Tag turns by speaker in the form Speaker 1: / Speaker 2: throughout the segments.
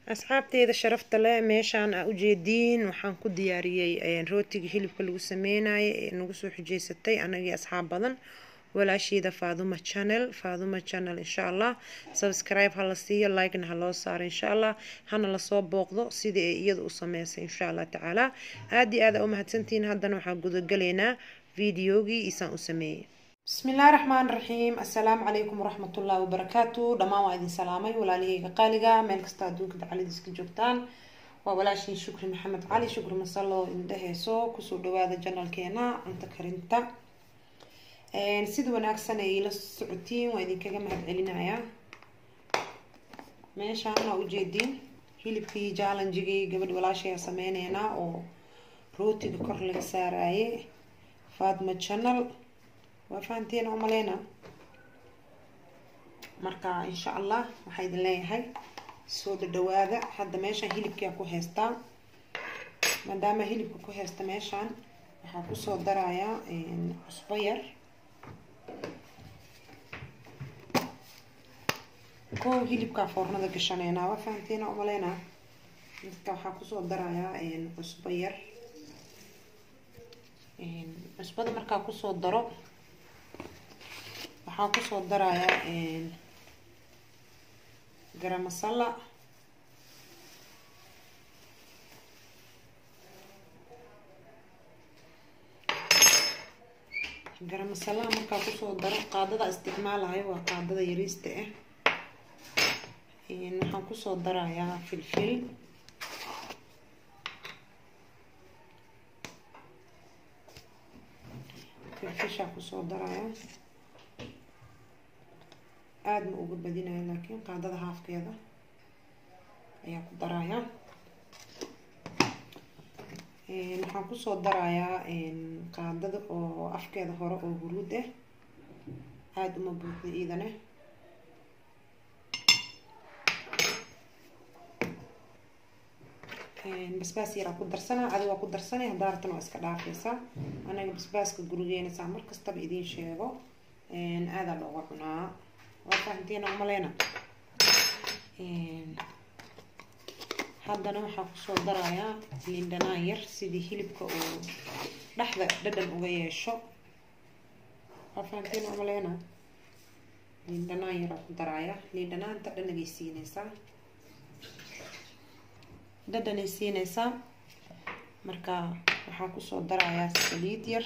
Speaker 1: asxaabteeda sharafta leh meeshaan aa ujeediin waxaan ku diyaariyey rootiga hilibka lagu sameynayay ee nagu soo xujeysatay anagii asxaab badan walaasheeda faaduma channel faaduma channel insha allah subscribe hala siiyo likena haloo saaro insha allah hana lasoo booqdo sidii ay iyada u sameysay insha allah tacaala aada iyo aada u mahadsantihiin haddana waxaan gudagalaynaa videogii isaan u sameeyey بسم الله الرحمن الرحيم السلام عليكم ورحمة الله وبركاته دمان وعدين سلامي ولا ليه قالقة ميل كستا دوك دعالي ديسك جوكتان وولاشي شكري محمد علي شكري مسالو إنده سو كسو دوادا جنال كينا انت كرنتا سيد وناكسنا إلى السعودين وإذن كاقا مهد علينا meesha ana ujeediin hilibkii jaalanjigii gabadh walaashay sameyneyna oo rootiga kor laga saaraye faatma channel waa fahanteen oo maleyna marka insha allah waxaa idin leeyahay soo dhadhawaada hadda meeshaan hilibkia ku haystaa maadaama hilibka ku haysta meeshaan waxaa kusoo darayaa cusbo yar kow hilibkaa foornada gashaneynaa waa fahanteen oo maleyna dadka waxaa kusoo darayaa cusbo yar cusbada markaa kusoo daro waxaa kusoo darayaa garam masala garam masalaha markaa kusoo daro qaadada isticmaalayo waa qaadada yariista ah waxaan kusoo darayaa filfil filfishaa kusoo darayaa aada ma uga badinayo laakiin qaadada haafkeeda ayaa ku darayaa waxaan kusoo darayaa qaadada oo afkeeda hore oo huruud ah aada uma buuxda iidane basbaas yaraa ku darsanaa adiga waa ku darsanay haddaa rabtana waa iska dhaafaysaa anaga basbaaska gurigeena saa mar kastaba idiin sheego aadaa looga cunaa waa fahanteena umaleyna haddana waxaa kusoo darayaa liindhanaan yar sidii hilibka uu dhexda dhadhan uga yeesho waa fahanteena umaleyna liindhanaan yaraa ku darayaa liindhanaanta dhanagay siineysaa dhadhanay siineysaa marka waxaa kusoo darayaa saliid yar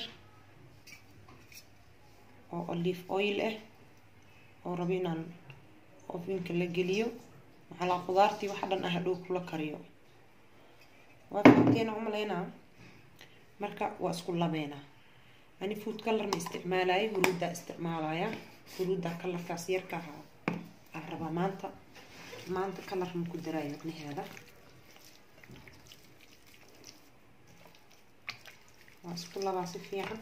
Speaker 1: oo olive oil ah oo rabo inaan ofinka la geliyo maxalaa qudaartii waxa dhan ah hadhow kula kariyo waa fahanteena umaleynaa marka waa isku labeynaa ani food colorna isticmaalaya huruuddaa isticmaalaya huruuddaa kalarkaas yarka ahaa aan rabaa maanta maanta kalar ma ku daraayo micnaheeda waa isku labaa si fiican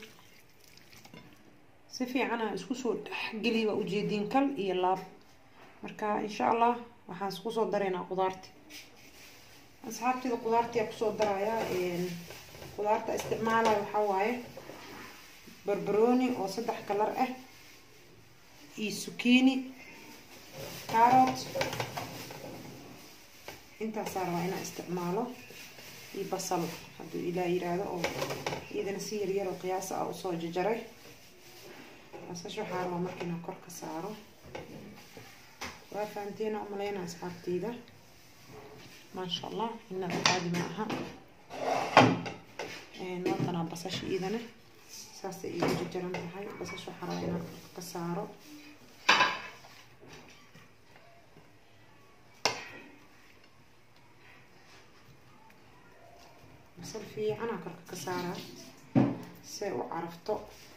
Speaker 1: si fiicana isku soo dhexgeliy waa ujeediin kal iyo laab marka insha allah waxaan isku soo daraynaa qudaarti asxaabteeda qudaartia kusoo darayaa qudaarta isticmaalayo waxaa waaye barbarooni oo saddex kalar ah iyo sukiini carot intaasaa rabaa inaan isticmaalo iyo basal hadduu ilaa yiraahdo oo iyadana si yaryar oo qiyaasa ah usoo jajaray basasha waxaa rabaa marka inaan kor ka saaro waa fahanteena umaleyna asxaabteyda maasha allah inaba caadi ma aha watanaa basasha iyadana saasay iigu jajaran tahay basasha waxaa rabaa inaan korka ka saaro basal fiicanaa korka ka saaraa say u carafto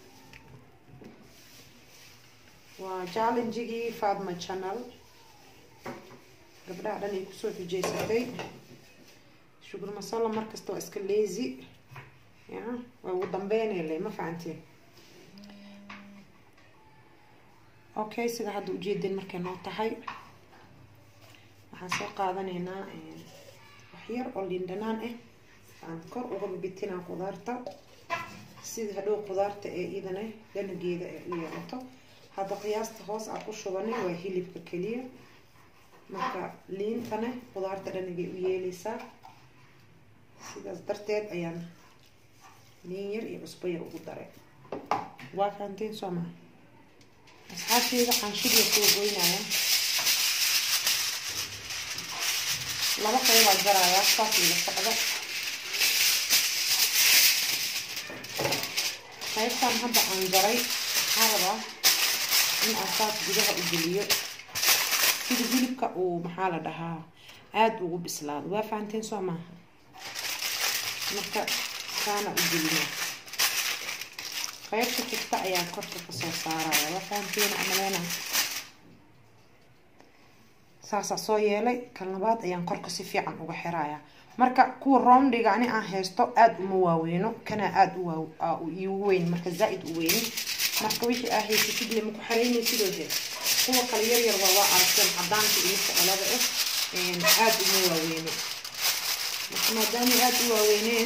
Speaker 1: waa jaalenjigii faadma channel gabdhaha dhan ay kusoo xujeysatay shugur masala markasta waa iska leezi ya waa ugu dambeynele ma fahanteen okay sida hadda ujeedeen markay noo tahay waxaan soo qaadanaynaa waxyar oo liindhanaan ah aan kor uga bitinaa qudaarta sida hadhow qudaarta ee idana dhanageeda ee u yeelato hadda qiyaasta hoos aan ku shubanay waa hilibka keliya marka liintane qudaarta dhanigay u yeeleysaa sidaas darteed ayaan liin yar iyo cusbo yar ugu daray waa fahanteen soo maa asxaabteeda xaanshidya soo goynaya laba qaybaa jarayaa saas ila socdo qaybtan hadda aan jaray waxaa rabaa in aan saas gudaha u geliyo sida hilibka uu maxaa la dhahaa aada ugu bislaado waa fahanteen soo maaha marka saana u gelina qaybta xigta ayaan korka kasoo saaraya waa fahanteen amaleena saasaa soo yeelay kan labaad ayaan korka si fiican uga xiraya marka kuwa roomdhiga ani aan haysto aada uma waaweyno kana aada u iigu weyn marka zaa-id u weyni marka wixii aa haysatid lama ku xaraynay sidoo he kuwa kale yar yar waa waa aragteen cadaanka iyo socolada ah aada uma waaweyno marka maadaama aada u waaweyneen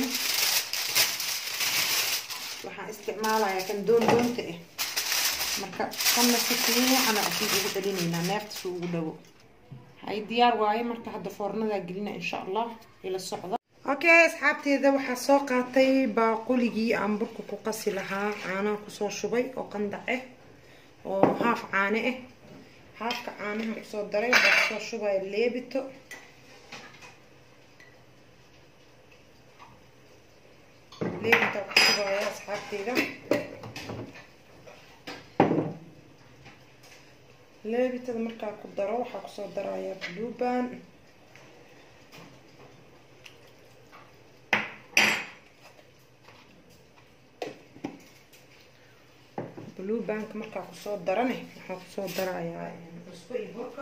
Speaker 1: waxaan isticmaalayaa kan doon doonta ah marka kanna si fiicana asiid ugu celinaynaa neefta si ugu dhawo hay diyaar waaye marka hadda foornadaa gelina insha allah ila socda okay asxaabteeda waxaa soo qaatay baaquligii aan burka ku qasi lahaa caanaha kusoo shubay oo qandac ah oo haaf caane ah haafka caanaha usoo daray waxaa kusoo shubaya leebito leebita ku shubaya asxaabteeda leebitada markaa ku daro waxaa kusoo darayaa bluban blubanka markaa kusoo darane waxaa kusoo darayaa cusbo iyo burka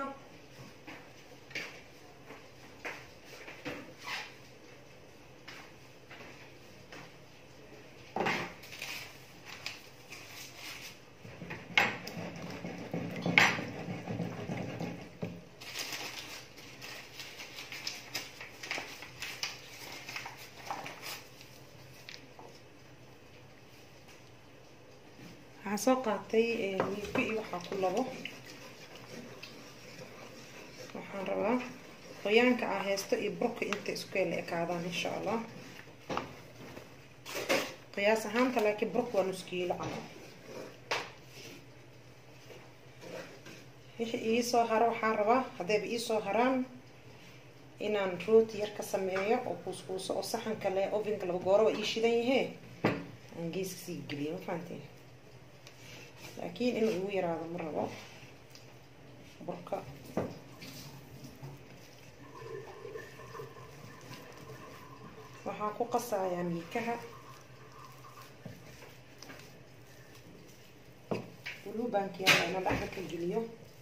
Speaker 1: waxaa soo qaatay wiilka iyo waxaa ku labo waxaan rabaa qoyaanka aa haysto iyo burka inta isku la ekaadaan insha allah qiyaas ahaanta laakiin burka waa nuskiilo camal wixii iisoo haro waxaan rabaa haddayba iisoo haraan inaan rooti yar ka sameeyo oo kuuskuuso oo saxanka le ovenka laba gooro waa ii shidan yahee aan geeska sii geliyo ma fahanteen laakiin in ugu yaraado ma rabo burka waxaan ku qasayaa miikaha bulubankiyaa ina dhaxda ka geliyo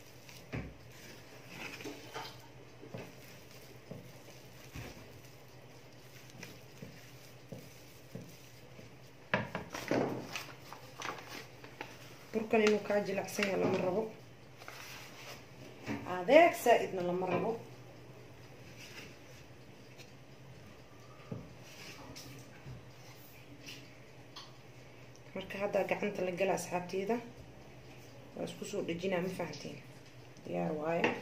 Speaker 1: burkan inuu kaa jilacsan yaha lama rabo adeeg saa-idna lama rabo marka haddaa gacanta la gala asxaabteeda waa isku soo dhejinaa ma fahanteen diyaar waayo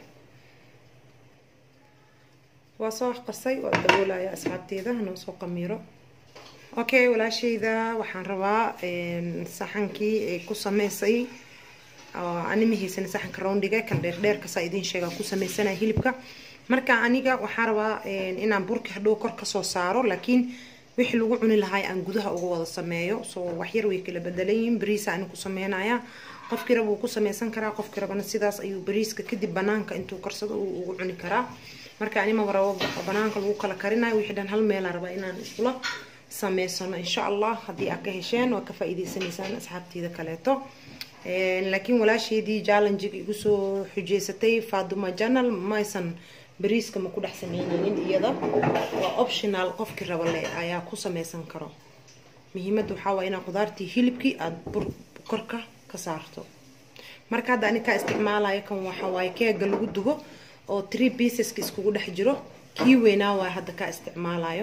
Speaker 1: waa soo qasay waa daboolaya asxaabteeda noo soo qamiiro okay walaashayda waxaan rabaa saxankii ay ku sameysay animahiisana saxanka roundiga kan dheerdheerkasaa idiin sheegaa ku sameysanaya hilibka marka aniga waxaa rabaa inaan burka hadhow kor kasoo saaro laakiin wixii lagu cuni lahaa aan gudaha uga wada sameeyo soo waxyar way kala bedelayiin bariisa ani ku sameynaya qofkii raba wuu ku sameysan karaa qofkii rabana sidaas ayuu bariiska kadib banaanka intuu karsado uu ugu cuni karaa marka animaba rabo banaanka lagu kala karinayo wixii dhan hal meelaa rabaa inaan iskula sameysano insha allah haddii aad ka hesheen waa ka faa-iideysanaysaan asxaabteeda kaleeto laakiin walaasheedii jallenjiga igu soo xujeysatay faaduma janal maysan bariiska ma ku dhex sameyneynin iyada waa optional qofkii raba le ayaa ku sameysan karo muhiimadda waxaa waaya inaa qudaartii hilibkii aada bur korka ka saarto marka hadda ani kaa isticmaalayo kan waxaa waaye keega lagu dugo oo tree pieceska iskugu dhex jiro kii weynaa waay hadda kaa isticmaalayo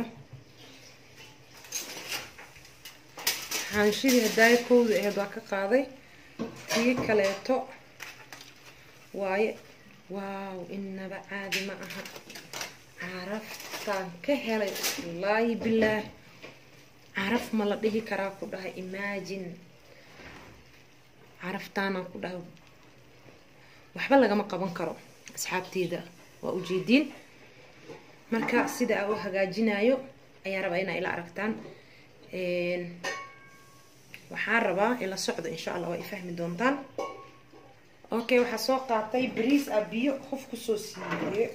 Speaker 1: xaanshidii hadaayo kowda aheyd waa ka qaaday kii kaleeto waaye waaw inaba caadi ma aha caraftaan ka helay wallaahi bilaah caraf ma la dhihi karaa ku dhahay imagine caraftaanaan ku dhahay waxba lagama qaban karo asxaabteeda waa ujeediin marka sida aa u hagaajinayo ayaa rabaa inaa ila aragtaan waxaan rabaa ila socdo insha allah waa i fahmi doontaan okay waxaa soo qaatay bariis a biyo qof kusoo siiye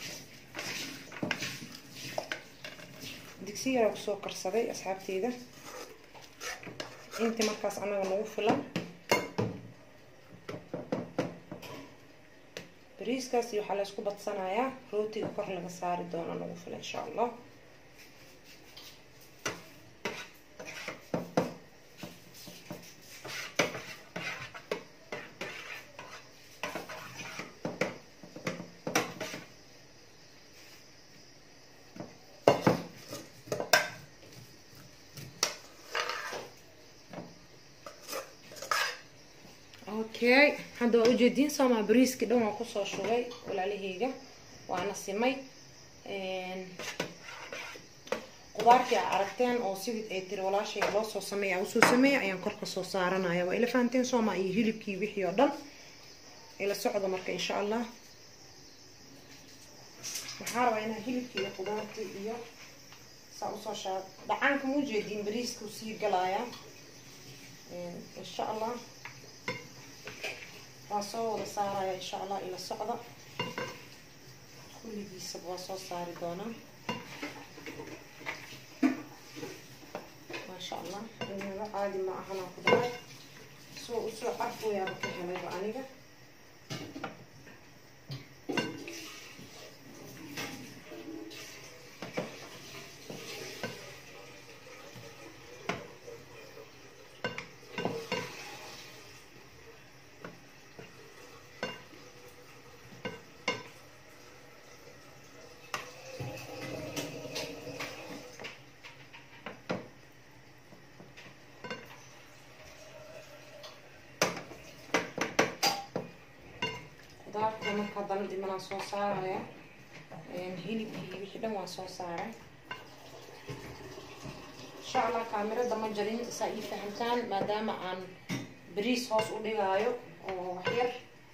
Speaker 1: digsi yaraa kusoo karsaday asxaabteeda intii markaas anaga nagu filan bariiskaas iyo waxaa la isku badsanayaa rootiga kor laga saari doono nagu filan insha allah okay hadda waa ujeediin soomaa bariiskii dhan waan kusoo shugay walaalaheyga waana simay qudaartii a aragteen oo sidii ay tiri walaashayga loo soo sameeya usoo sameeya ayaan korka soo saaranaya waa ila fahanteen soomaa iyo hilibkii wixii oo dhan ila socdo marka insha allah waxaa rabaa inaa hilibkii iyo qudaartii iyo saa usoo shaa dhacaanka ma ujeediin bariiskuu sii galaya insha allah waa soo wada saaraya insha allah ila socda kulligiisaba waa soo saari doonaa maasha allah inaba caadi ma ahanaa ku dhahay soo usoo carfooyaaba ka helayba aniga qudaarta marka haddana dhimanaan soo saaraya hilibkii wixii dhan waan soo saaray insha allah kaamirada ma jarin saa ii fahamtaan maadaama aan bariis hoos u dhigaayo oo waxyar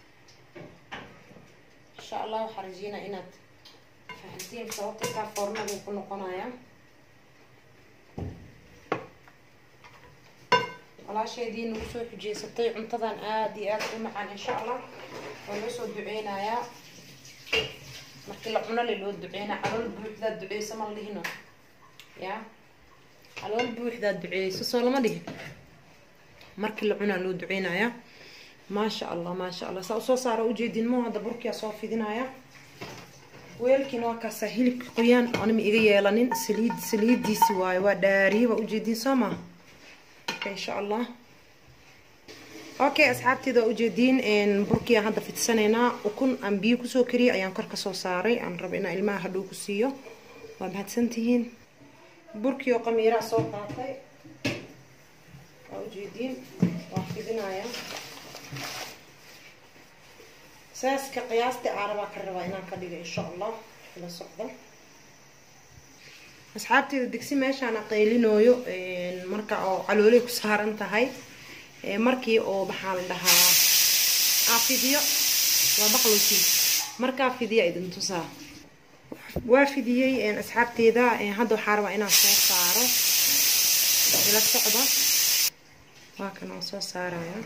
Speaker 1: insha allah waxaa rajeynaa inaad fahamtiin sababta kaa foornaduu ku noqonaya walaasheedii nagu soo xujeysatay cuntadan aada iyo aada u macaan insha allah waa loo soo duceynayaa markii la cuno le loo duceynaa calool buuxdaad duceyso ma la dhihino ya calool buuxdaad duceeyso soo lama dhihin markii la cunaa loo duceynayaa maasha allah maasha allah saa usoo saara ujeedin mo hadda burkiyaa soo fidinaya weelkiina waa kaasaa hilibka qoyaan anima iga yeelanin saliid saliidiisi waayo waa dhaariye waa ujeedin soo maa insha allah okay asxaabteeda waa ujeediin burkii aan hadda fidsanaynaa ukun aan biyo kusoo kariyay ayaan kor kasoo saaray aan raba inaan ilmaha hadhow ku siiyo waa mahadsantihiin burkii oo qamiiraa soo qaatay waa ujeediin waa fidinaya saaska qiyaastii aarabaa ka rabaa inaan ka dhiga insha allah ila socdo asxaabteeda digsi meeshaan qaylinooyo marka oo calooley ku saaran tahay markii oo maxaa la dhahaa aa fidiyo waa baqlowkii markaa fidiya idin tusaa waa fidiyey asxaabteeda hadda waxaa rabaa inaan soo saaro ila socda waa kan waan soo saaraya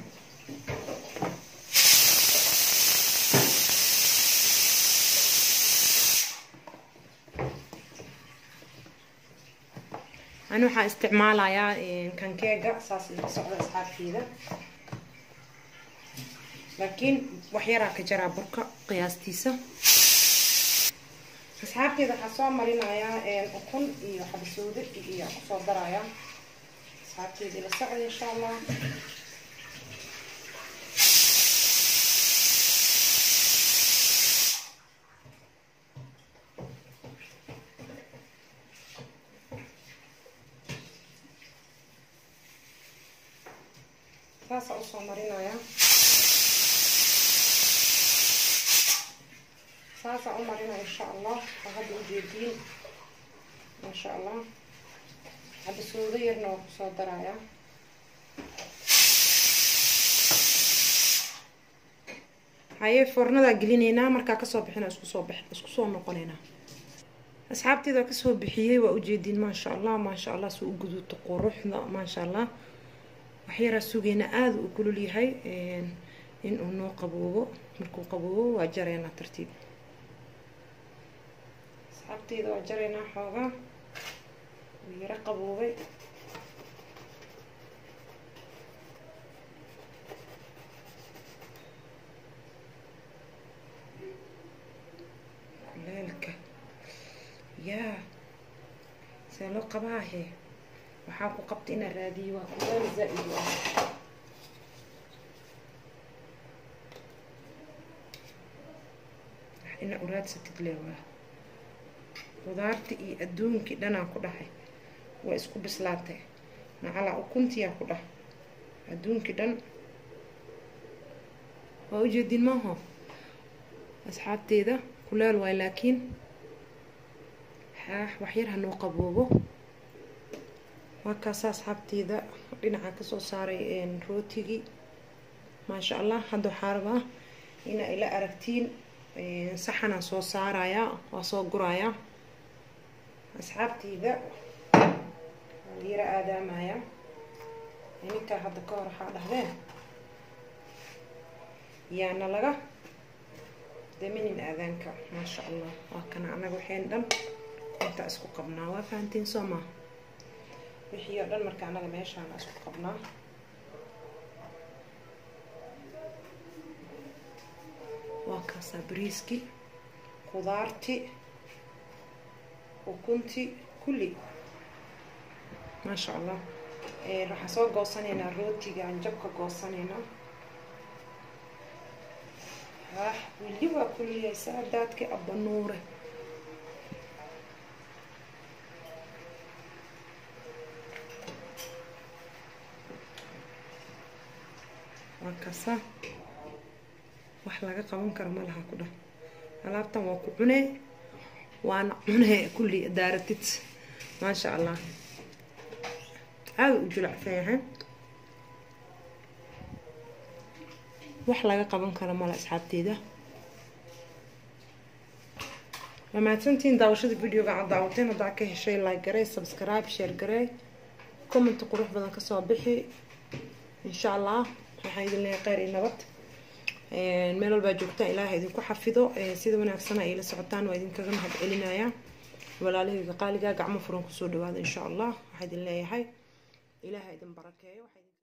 Speaker 1: ani waxaa isticmaalayaa kankeega saas ila socda asxaabteeda laakiin waxyaraa ka jaraa burka qiyaastiisa asxaabteeda waxaa soo marinayaa ukun iyo xabasoodo iyo kusoo daraya asxaabteeda ila socda insha allah saasa usoo marinaya saasaan u marina insha allah oo hadda ujeediin maasha allah hadda suudo yarna waa kusoo darayaa haye foornadaa gelinaynaa markaa kasoo bixina isku soo bix isku soo noqonaynaa asxaabteeda kasoo bixiyey waa ujeediin maasha allah maasha allah suu u guduuto quruxda maasha allah waxyaraa sugeyna aada u kulul yahay in uu noo qaboobo markuu qaboobo waa jaraynaa tartiib asxaabteeda waa jaraynaa xoogaa wuu yaro qaboobay leelka yaa see loo qabaahe waxaa ku qabta inaa raadiyo waa kuleel zaa-id u ah ina uraadsatid leewaa qudaarti iyo adduunkii dhanaa ku dhahay waa isku bislaatay macalaa ukuntiyaa ku dhah adduunkii dhan waa ujeedin maaho asxaabteeda kuleel waay laakiin xaax waxyar hanoo qaboobo waa kaasa asxaabteeda dhinaca kasoo saaray rootigii maasha allah hadda waxaa rabaa ina ila aragtiin saxanaan soo saarayaa waa soo gurayaa asxaabteyda yara aadaamaya ninkaa hadda ka hor waxaa dhahdeen yaana laga daminin aadaanka maasha allah waa kana anaga waxayn dhan intaa isku qabnaa waa fahantiin soo maa wixii oo dhan marka anaga meeshaana isku qabnaa waa kaasaa bariiski qudaarti ukunti kulli maasha allah waxaan soo goosanaynaa rootiga aan jabka goosanaynaa ah wili waa kulliyahay saadaadki abba nuure waa kasa wax laga qaban karo ma laha ku dhah alaabtan waa ku cunee waana cunee kulli daaratid maasha allah aada u julacsan yahay wax laga qaban karo male asxaabteeda waa mahadsantiin daawashada videoga aad daawateen haddaa ka heshay like garey subscribe share garey comment qurux badan kasoo bixi insha allah waxaa idin leeyahay kheyr iyo nabad meel walbaa joogtaan ilaaha idinku xafido sida wanaagsana ay la socotaan waa idinkaga mahad celinayaa walaalahayga qaaligaa gacmo furan kusoo dhawaada insha allah waxaa idin leeyahay ilaaha idin barakeeyo